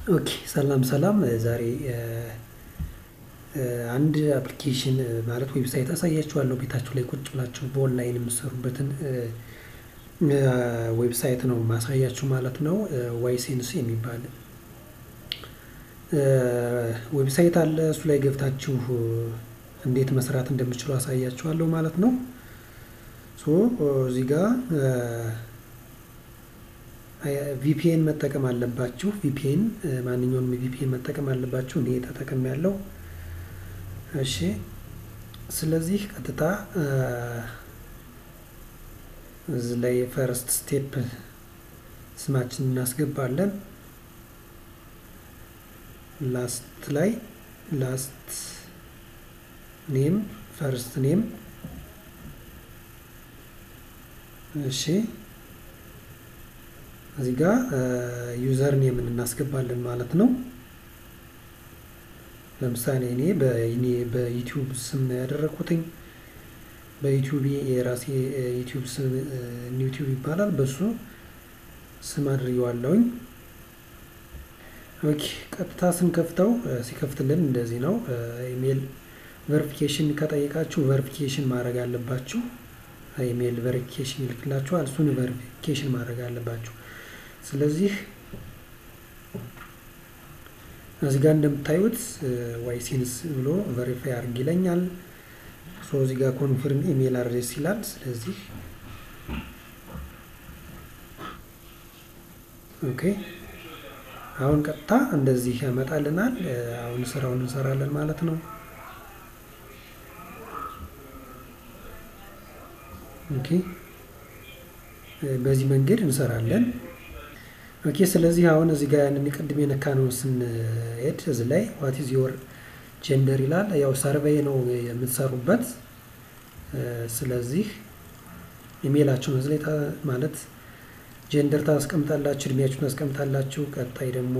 ኦኬ ሰላም ሰላም ዛሬ አንድ አፕሊኬሽን ማለት ዌብሳይት አሳያችኋለሁ ቤታችሁ ላይ ቁጭ ብላችሁ በኦንላይን የምትሰሩበትን ዌብሳይት ነው ማሳያችሁ ማለት ነው። ዋይሴንስ የሚባል ዌብሳይት አለ እሱ ላይ ገብታችሁ እንዴት መስራት እንደምችሉ አሳያችኋለሁ ማለት ነው። ሶ እዚህ ጋር ቪፒኤን መጠቀም አለባችሁ ቪፒኤን ማንኛውንም ቪፒኤን መጠቀም አለባችሁ እኔ ተጠቅሜያለሁ። እሺ ስለዚህ ቀጥታ እዚህ ላይ ፈርስት ስቴፕ ስማችንን እናስገባለን። ላስት ላይ ላስት ኔም ፈርስት ኔም እሺ እዚህ ጋር ዩዘር ኔምን እናስገባለን ማለት ነው። ለምሳሌ እኔ በእኔ በዩቲዩብ ስም ነው ያደረኩትኝ በዩቲዩብ የራሴ ዩቲዩብ ስም ዩቲዩብ ይባላል በሱ ስም አድርጌዋለሁኝ። ኦኬ ቀጥታ ስንከፍተው ሲከፍትልን እንደዚህ ነው። ኢሜል ቨሪፊኬሽን ከጠየቃችሁ ቨሪፊኬሽን ማድረግ አለባችሁ። ኢሜል ቨሪፊኬሽን ይልክላችኋል እሱን ቨሪፊኬሽን ማድረግ አለባችሁ። ስለዚህ እዚህ ጋር እንደምታዩት ዋይሴንስ ብሎ ቨሪፋይ አድርግ ይለኛል። ሶ እዚህ ጋር ኮንፊርም ኢሜል አድሬስ ይላል። ስለዚህ ኦኬ አሁን ቀጥታ እንደዚህ ያመጣልናል። አሁን ስራውን እንሰራለን ማለት ነው። ኦኬ በዚህ መንገድ እንሰራለን። ኦኬ ስለዚህ አሁን እዚህ ጋር ያንን ቅድም የነካነውን ስንሄድ እዚህ ላይ ዋት ኢዝ ዮር ጀንደር ይላል። ያው ሰርቬይ ነው የምትሰሩበት። ስለዚህ ኢሜይላችሁን እዚህ ላይ ማለት ጀንደር ታስቀምጣላችሁ፣ እድሜያችሁን ታስቀምጣላችሁ። ቀጣይ ደግሞ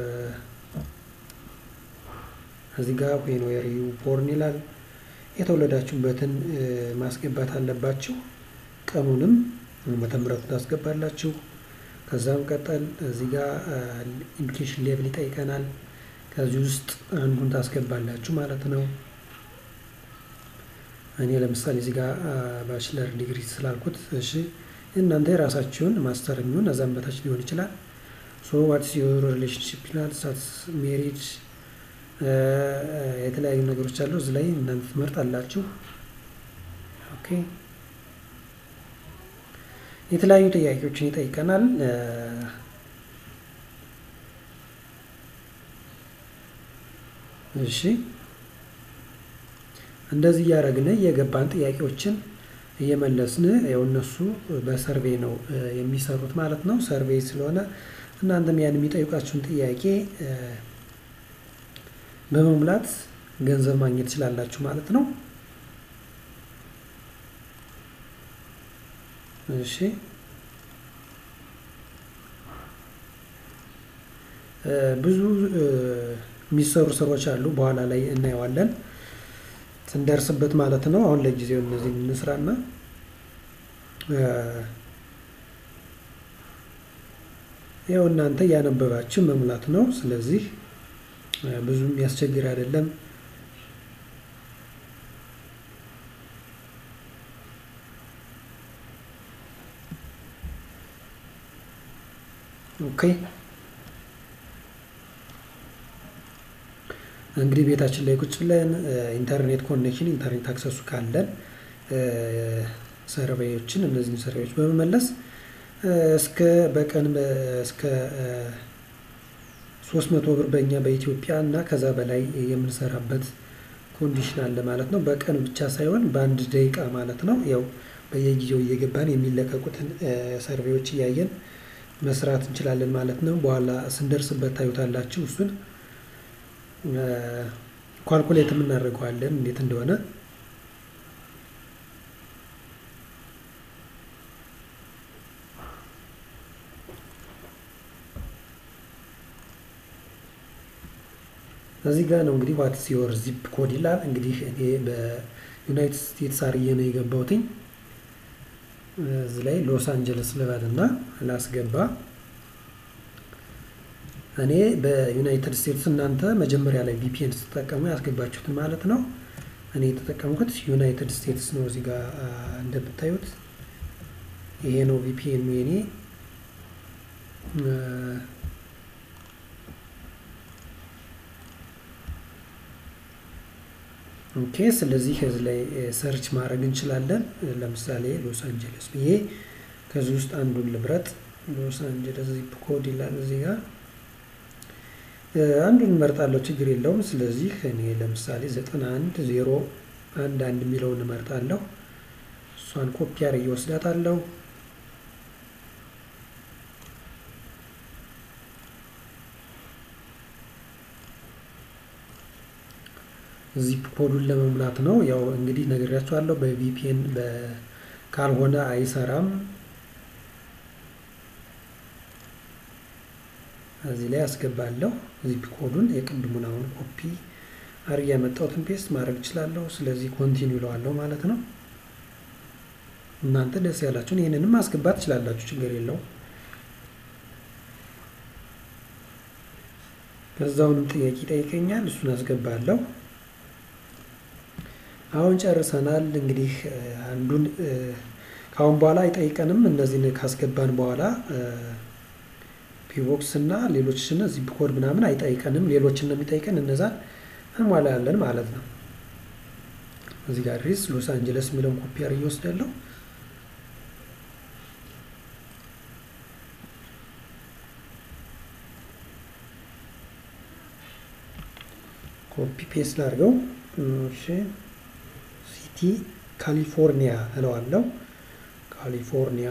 እዚህ ጋር ዌን ዌር ዩ ቦርን ይላል። የተወለዳችሁበትን ማስገባት አለባችሁ። ቀኑንም ዓመተ ምሕረቱን ታስገባላችሁ። ከዛም ቀጠል እዚህ ጋር ኢዱኬሽን ሌቭል ይጠይቀናል። ከዚህ ውስጥ አንዱን ታስገባላችሁ ማለት ነው። እኔ ለምሳሌ እዚህ ጋር ባችለር ዲግሪ ስላልኩት እሺ፣ እናንተ የራሳችሁን ማስተር የሚሆን እዛም በታች ሊሆን ይችላል። ሶ ዋትስ ዮር ሪሌሽንሽፕ ይላል። ሳትስ ሜሪድ የተለያዩ ነገሮች አሉ። እዚህ ላይ እናንተ ትመርጣላችሁ። ኦኬ የተለያዩ ጥያቄዎችን ይጠይቀናል። እሺ እንደዚህ እያደረግን እየገባን ጥያቄዎችን እየመለስን ያው እነሱ በሰርቬይ ነው የሚሰሩት ማለት ነው። ሰርቬይ ስለሆነ እናንተም ያን የሚጠይቃችሁን ጥያቄ በመሙላት ገንዘብ ማግኘት ትችላላችሁ ማለት ነው። እሺ ብዙ የሚሰሩ ስራዎች አሉ። በኋላ ላይ እናየዋለን ስንደርስበት ማለት ነው። አሁን ለጊዜው እነዚህ እንስራና ያው እናንተ እያነበባችሁ መሙላት ነው። ስለዚህ ብዙ የሚያስቸግር አይደለም። ኦኬ እንግዲህ ቤታችን ላይ ቁጭ ብለን ኢንተርኔት ኮኔክሽን ኢንተርኔት አክሰሱ ካለን ሰርቬዮችን እነዚህን ሰርቬዮች በመመለስ እስከ በቀን እስከ ሶስት መቶ ብር በእኛ በኢትዮጵያ እና ከዛ በላይ የምንሰራበት ኮንዲሽን አለ ማለት ነው። በቀን ብቻ ሳይሆን በአንድ ደቂቃ ማለት ነው። ያው በየጊዜው እየገባን የሚለቀቁትን ሰርቬዎች እያየን መስራት እንችላለን ማለት ነው። በኋላ ስንደርስበት ታዩታላችሁ። እሱን ኳልኩሌት የምናደርገዋለን እንዴት እንደሆነ። እዚህ ጋር ነው እንግዲህ ዋትስ ዮር ዚፕ ኮድ ይላል። እንግዲህ እኔ በዩናይትድ ስቴትስ አርዬ ነው የገባሁትኝ። እዚህ ላይ ሎስ አንጀለስ ልበል እና ላስገባ እኔ በዩናይትድ ስቴትስ እናንተ መጀመሪያ ላይ ቪፒኤን ስትጠቀሙ ያስገባችሁትን ማለት ነው። እኔ የተጠቀምኩት ዩናይትድ ስቴትስ ነው። እዚህ ጋር እንደምታዩት ይሄ ነው ቪፒኤን የኔ ኦኬ። ስለዚህ ከዚህ ላይ ሰርች ማድረግ እንችላለን። ለምሳሌ ሎስ አንጀለስ ብዬ ከዚህ ውስጥ አንዱን ልብረጥ። ሎስ አንጀለስ ዚፕ ኮድ ይላል እዚህ ጋር አንዱን እመርጣለሁ፣ ችግር የለውም። ስለዚህ እኔ ለምሳሌ ዘጠና አንድ ዜሮ አንድ አንድ የሚለውን እመርጣለሁ። እሷን ኮፒ አድርጌ እወስዳታለሁ። ዚፕ ኮዱን ለመሙላት ነው። ያው እንግዲህ ነግሬያቸዋለሁ። በቪፒኤን ካልሆነ አይሰራም። እዚህ ላይ አስገባለሁ ዚፕ ኮዱን የቅድሙን አሁን ኮፒ አድርጌ ያመጣሁትን ፔስት ማድረግ እችላለሁ። ስለዚህ ኮንቲኒው ይለዋለሁ ማለት ነው። እናንተ ደስ ያላችሁን ይህንንም ማስገባት ትችላላችሁ፣ ችግር የለውም። ከዛውንም ጥያቄ ይጠይቀኛል፣ እሱን አስገባለሁ። አሁን ጨርሰናል። እንግዲህ አንዱን ከአሁን በኋላ አይጠይቀንም። እነዚህን ካስገባን በኋላ ፒቦክስ እና ሌሎችን ዚፕ ኮድ ምናምን አይጠይቀንም። ሌሎችን ነው የሚጠይቀን። እነዛን እንሟላለን ማለት ነው። እዚህ ጋር ሪስ ሎስ አንጀለስ የሚለውን ኮፒ አድርጌ እወስዳለሁ። ኮፒ ፔስት ላድርገው። እሺ ሲቲ ካሊፎርኒያ እለዋለሁ። ካሊፎርኒያ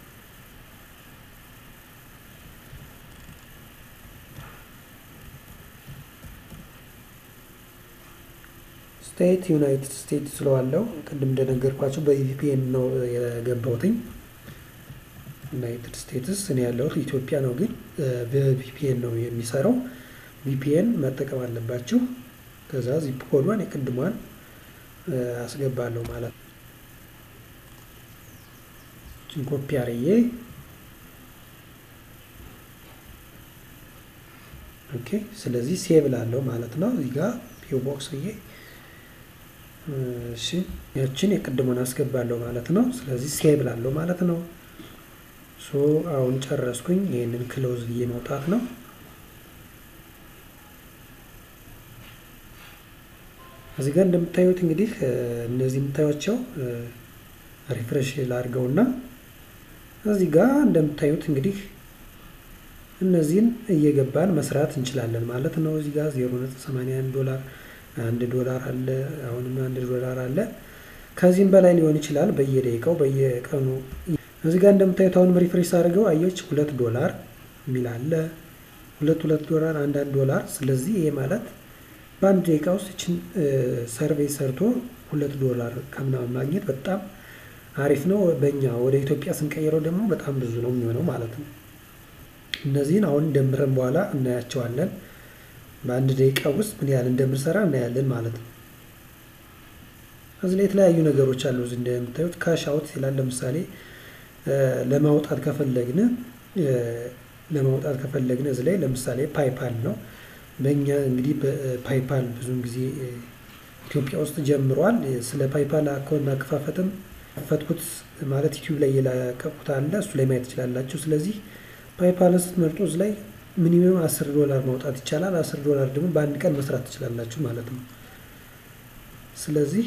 ስቴት ዩናይትድ ስቴትስ ስለዋለው ቅድም እንደነገርኳቸው በቪፒኤን ነው የገባሁትኝ። ዩናይትድ ስቴትስ እኔ ያለሁት ኢትዮጵያ ነው፣ ግን በቪፒኤን ነው የሚሰራው። ቪፒኤን መጠቀም አለባችሁ። ከዛ ዚፕ ኮዷን የቅድሟን አስገባለሁ ማለት ነው። ኮፒ አርዬ ኦኬ። ስለዚህ ሴቭ ላለው ማለት ነው። እዚህ ጋር ፒኦ ቦክስ ብዬ እሺ ያችን የቅድሙን አስገባለሁ ማለት ነው። ስለዚህ ሴቭ ላለው ማለት ነው። ሶ አሁን ጨረስኩኝ። ይህንን ክሎዝ ብዬ መውጣት ነው። እዚህ ጋር እንደምታዩት እንግዲህ እነዚህ የምታዩቸው ሪፍሬሽ ላድርገውና እዚህ ጋር እንደምታዩት እንግዲህ እነዚህን እየገባን መስራት እንችላለን ማለት ነው። እዚህ ጋር 0.81 ዶላር አንድ ዶላር አለ። አሁንም አንድ ዶላር አለ። ከዚህም በላይ ሊሆን ይችላል በየደቂቃው በየቀኑ። እዚህ ጋር እንደምታዩት አሁንም ሪፍሬሽ አድርገው አየች ሁለት ዶላር የሚል አለ። ሁለት ሁለት ዶላር አንድ አንድ ዶላር። ስለዚህ ይሄ ማለት በአንድ ደቂቃ ውስጥ ይችን ሰርቬይ ሰርቶ ሁለት ዶላር ከምናምን ማግኘት በጣም አሪፍ ነው። በእኛ ወደ ኢትዮጵያ ስንቀይረው ደግሞ በጣም ብዙ ነው የሚሆነው ማለት ነው። እነዚህን አሁን ደምረን በኋላ እናያቸዋለን። በአንድ ደቂቃ ውስጥ ምን ያህል እንደምንሰራ እናያለን ማለት ነው። እዚህ ላይ የተለያዩ ነገሮች አሉ። እዚህ እንደምታዩት ካሽ አውት ይላል። ለምሳሌ ለማውጣት ከፈለግን ለማውጣት ከፈለግን እዚህ ላይ ለምሳሌ ፓይፓል ነው። በእኛ እንግዲህ በፓይፓል ብዙውን ጊዜ ኢትዮጵያ ውስጥ ጀምሯል። ስለ ፓይፓል አካውንት አከፋፈትም ፈትኩት ማለት ዩቲዩብ ላይ የለቀቁት አለ። እሱ ላይ ማየት ትችላላችሁ። ስለዚህ ፓይፓልን ስትመርጡ እዚህ ላይ ሚኒመም አስር ዶላር ማውጣት ይቻላል። አስር ዶላር ደግሞ በአንድ ቀን መስራት ትችላላችሁ ማለት ነው። ስለዚህ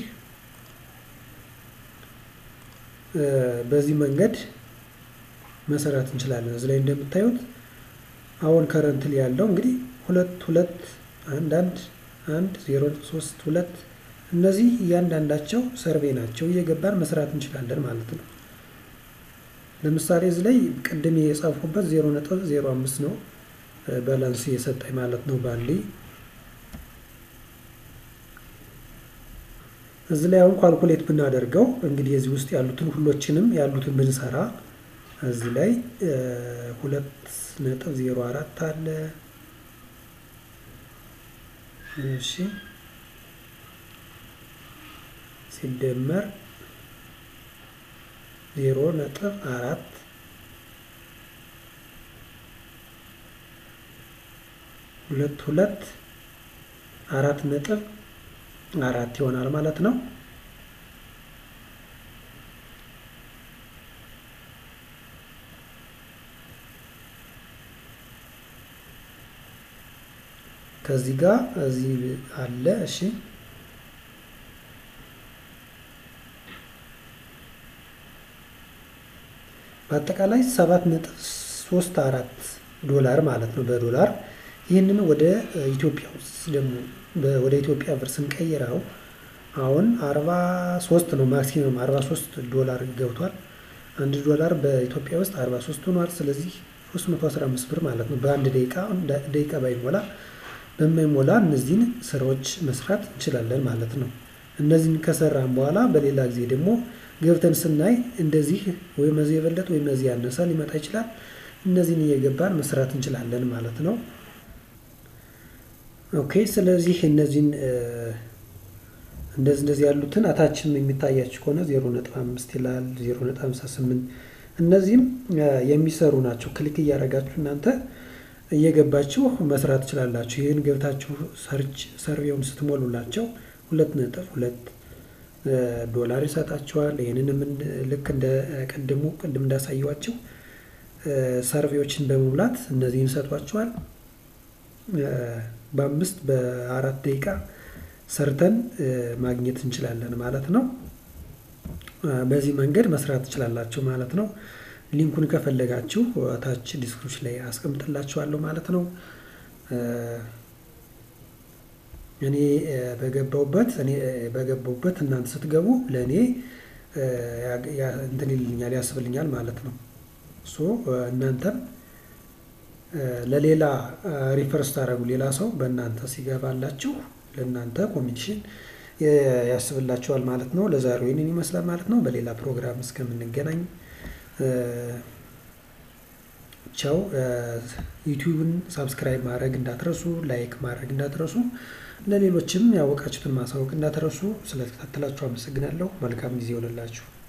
በዚህ መንገድ መሰራት እንችላለን። እዚህ ላይ እንደምታዩት አሁን ከረንትል ያለው እንግዲህ ሁለት ሁለት አንድ አንድ አንድ ዜሮ ሶስት ሁለት እነዚህ እያንዳንዳቸው ሰርቬ ናቸው። እየገባን መስራት እንችላለን ማለት ነው። ለምሳሌ እዚህ ላይ ቅድም የጻፍኩበት ዜሮ ነጥብ ዜሮ አምስት ነው ባላንስ የሰጠኝ ማለት ነው ባንዴ። እዚህ ላይ አሁን ኳልኩሌት ብናደርገው እንግዲህ እዚህ ውስጥ ያሉትን ሁሎችንም ያሉትን ብንሰራ እዚህ ላይ ሁለት ነጥብ ዜሮ አራት አለ። እሺ ሲደመር ዜሮ ነጥብ አራት ሁለት ሁለት አራት ነጥብ አራት ይሆናል ማለት ነው። ከዚህ ጋር እዚህ አለ። እሺ በአጠቃላይ ሰባት ነጥብ ሶስት አራት ዶላር ማለት ነው በዶላር ይህንን ወደ ኢትዮጵያ ውስጥ ደግሞ ወደ ኢትዮጵያ ብር ስንቀይረው አሁን አርባ ሶስት ነው ማክሲመም አርባ ሶስት ዶላር ገብቷል። አንድ ዶላር በኢትዮጵያ ውስጥ አርባ ሶስት ሆኗል። ስለዚህ ሶስት መቶ አስራ አምስት ብር ማለት ነው በአንድ ደቂቃ ደቂቃ ባይሞላ በማይሞላ እነዚህን ስራዎች መስራት እንችላለን ማለት ነው። እነዚህን ከሰራን በኋላ በሌላ ጊዜ ደግሞ ገብተን ስናይ እንደዚህ ወይም እዚህ የበለጠ ወይም እዚህ ያነሰ ሊመጣ ይችላል። እነዚህን እየገባን መስራት እንችላለን ማለት ነው። ኦኬ ስለዚህ እነዚህን እንደዚህ እንደዚህ ያሉትን አታችም የሚታያችሁ ከሆነ ዜሮ ነጥብ አምስት ይላል ዜሮ ነጥብ ሃምሳ ስምንት እነዚህም የሚሰሩ ናቸው። ክሊክ እያደረጋችሁ እናንተ እየገባችሁ መስራት ትችላላችሁ። ይህን ገብታችሁ ሰርች ሰርቬውን ስትሞሉላቸው ሁለት ነጥብ ሁለት ዶላር ይሰጣችኋል። ይህንንም ልክ እንደ ቅድሙ ቅድም እንዳሳየዋቸው ሰርቬዎችን በመሙላት እነዚህን ይሰጧችኋል። በአምስት በአራት ደቂቃ ሰርተን ማግኘት እንችላለን ማለት ነው። በዚህ መንገድ መስራት ትችላላችሁ ማለት ነው። ሊንኩን ከፈለጋችሁ ታች ዲስክሪፕሽን ላይ አስቀምጥላችኋለሁ ማለት ነው። እኔ በገባውበት እኔ በገባውበት እናንተ ስትገቡ ለእኔ እንትን ይልኛል ያስብልኛል ማለት ነው። ሶ እናንተም ለሌላ ሪፈር ስታደርጉ ሌላ ሰው በእናንተ ሲገባላችሁ ለእናንተ ኮሚኒኬሽን ያስብላችኋል ማለት ነው። ለዛሬው ይህንን ይመስላል ማለት ነው። በሌላ ፕሮግራም እስከምንገናኝ ቻው። ዩቲዩብን ሳብስክራይብ ማድረግ እንዳትረሱ፣ ላይክ ማድረግ እንዳትረሱ፣ ለሌሎችም ያወቃችሁትን ማሳወቅ እንዳትረሱ። ስለተከታተላችሁ አመሰግናለሁ። መልካም ጊዜ ይሆንላችሁ።